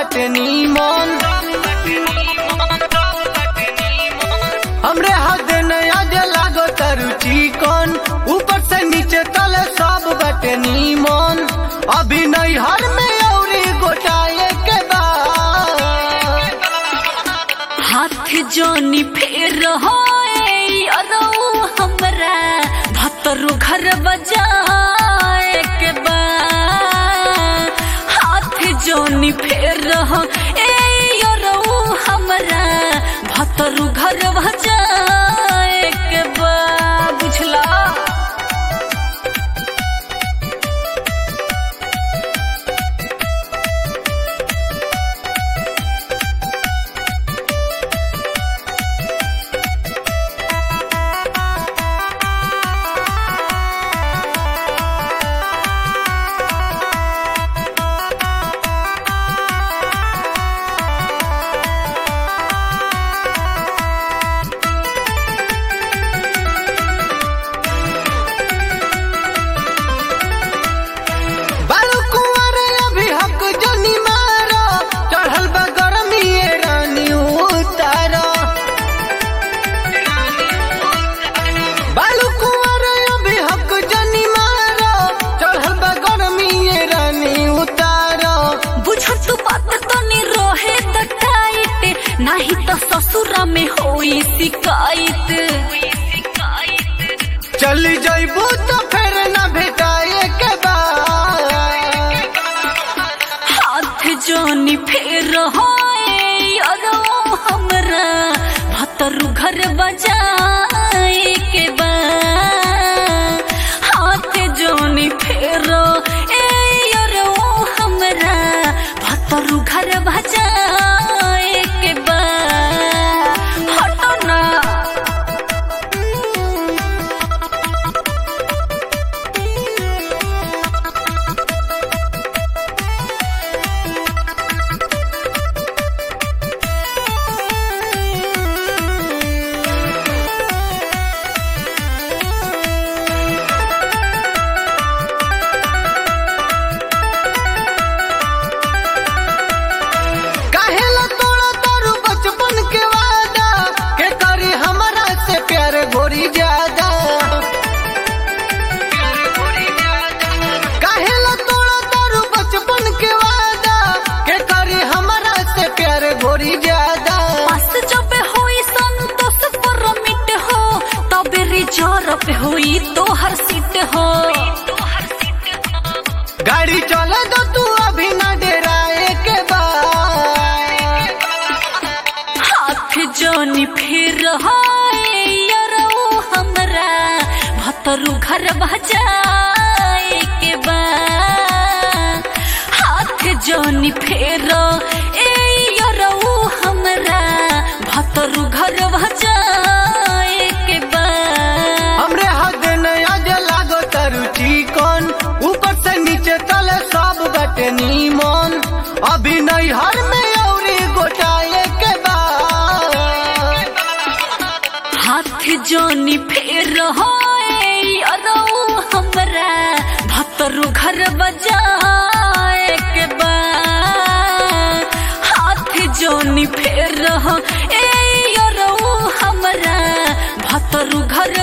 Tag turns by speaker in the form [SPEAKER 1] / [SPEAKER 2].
[SPEAKER 1] बटे नीमन हमरे हद नया जे लागो तरु चिकन ऊपर से नीचे तले सब बटे नीमन अभी नहीं हर में औरी गोटाए के बाद
[SPEAKER 2] हाथ जोनी फेर होए अरो हमरा भतरु घर बजाए के बा हाथ जोनी फेर हो ए अरो हमरा भतरु घर बजाए के बा बुझला
[SPEAKER 1] बालू कुंवर अभी हक जनी मारो चढ़ल बा गरमी ये रानी उतारो बालू कुंवर अभी हक जनी मारो चढ़ल बा गरमी ये रानी उतारो
[SPEAKER 2] बुझ तू बात तनी रहे त टाइट नाही त ससुरा में होई शिकायत
[SPEAKER 1] चली जइबू तो फिर न भेटाए के बाद
[SPEAKER 2] हाथ जोनी फेर होए अरो हमरा भतरु घर बजाए के बा हाथ जोनी फेर ए अरो हमरा भतरु घर बजाए के बा हटो ना
[SPEAKER 1] काहेला तोड़ा तारू बचपन के वादा के करी हमरा से प्यार गोरी ज्यादा काहेला तोड़ा तारू बचपन के वादा के करी हमरा से प्यार गोरी ज्यादा
[SPEAKER 2] पास जब होई संतोष पर मिट हो तबे रिजर्व होई तोहर सीट हो
[SPEAKER 1] गाड़ी चले दो तू अभी न डराए के बाद
[SPEAKER 2] हाथ जोनी फिर होए यरो हमरा भतरु घर बजाए के बा हाथ जोनी फेर ए यरो हमरा भतरु घर बजाए के बा
[SPEAKER 1] हमरे हद नया जे लागो तरु चिकन ऊपर से नीचे तले सब बटे नीमन अभी नहीं हर में औरी गोटाए के बाद
[SPEAKER 2] हाथ जोनी फेर होए अरो हमरा भतरु घर बजाए के बा हाथ जोनी फेर हो ए अरो हमरा भतरु घर